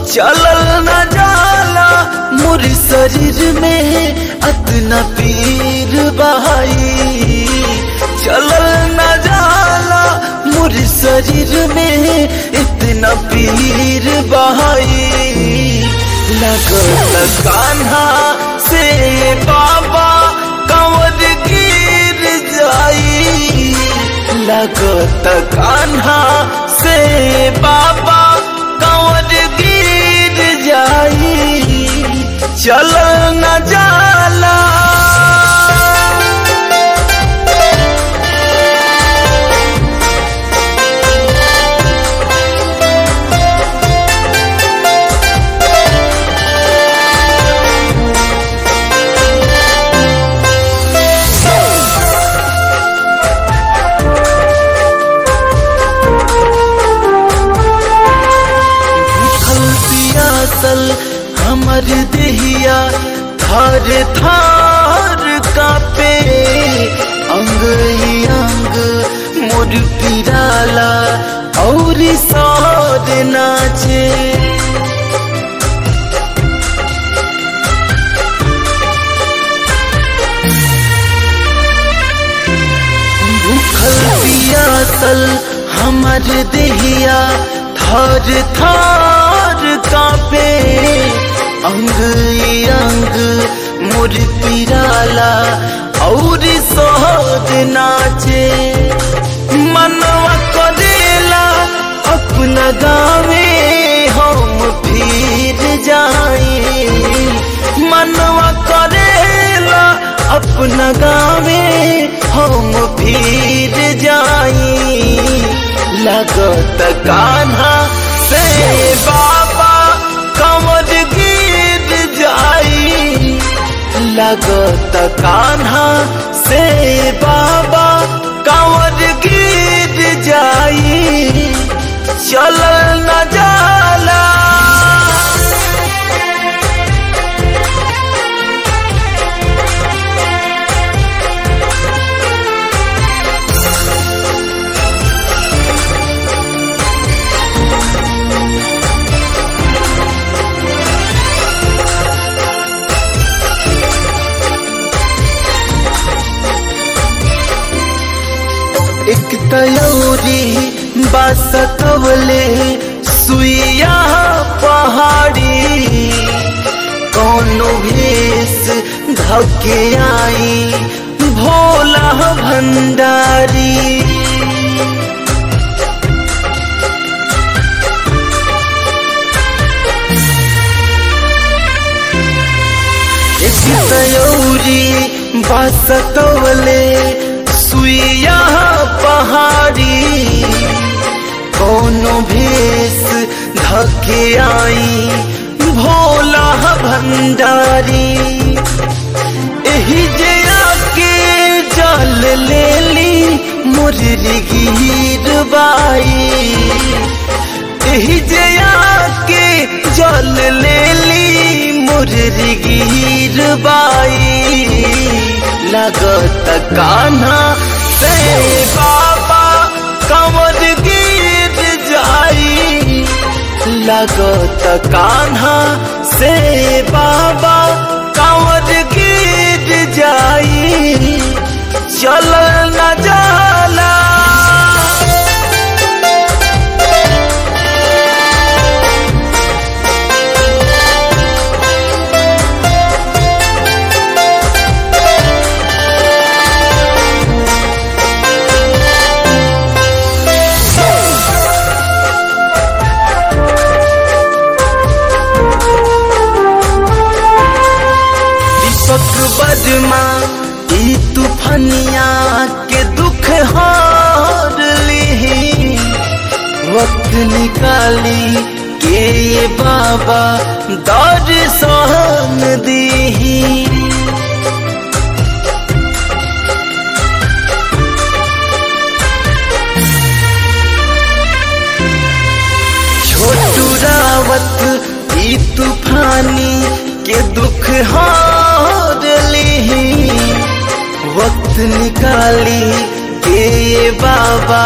चलल न जाला मोर शरीर में अतना पीर बहाई चलल न जाला मोर शरीर में इतना पीर बहाई लगत कान्हा से बाबा कंवर गिर जाई लगत कान्हा से बाबा कंवर गिर जाई चल न जाला भूखल पियासल हमर देहिया थार थार कापे अंग ही अंग मोर पिराला और सौद नाचे भूखल पियासल हमर देहिया थार थार कापे अंग ई अंग मोर पिराला और सोहद नाचे मनवा करेला अपना गावे हम फिर जाए मनवा करेला अपना गावे हम फिर जाई लगत कान्हा से बाबा कंवर गिर जाई लगत कान्हा से बाबा कंवर गिर जाई चल न जाला एक तयौरी बासकवले सुइया पहाड़ी कौनो भेस धके आई भोला भंडारी एक तयौरी बासकवले सुइया पहाड़ी कोनो भेस धके आई भोला भंडारी एही जे आके जल लेली मुररी गिर बाई एही जे आके जल लेली मुररी गिर बाई लगत कान्हा से बाबा कंवर गिर जाई लगत कान्हा से बाबा कंवर गिर जाई चल न जाला दीपक बदमा ई तूफनिया के दुख हार ली वक्त निकाली के ये बाबा दौर सहन दी छोटू रावत ई तूफानी के दुख हार ली वक्त निकाली के से बाबा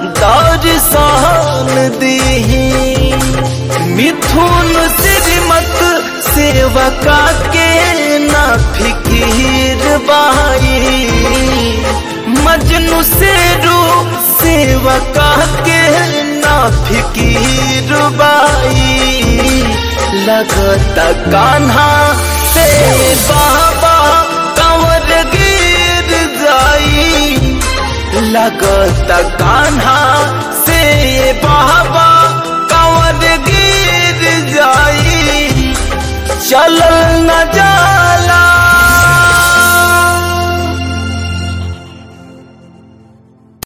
दर्शन दीही मिथुन श्रीमत सेवका के ना फिकीर बाई मजनू से रू सेवका के ना फिकीर बाई लगता कान्हा से बाबा कंवर गिर जाई लगता कान्हा से बाबा कंवर गिर जाई चल न जा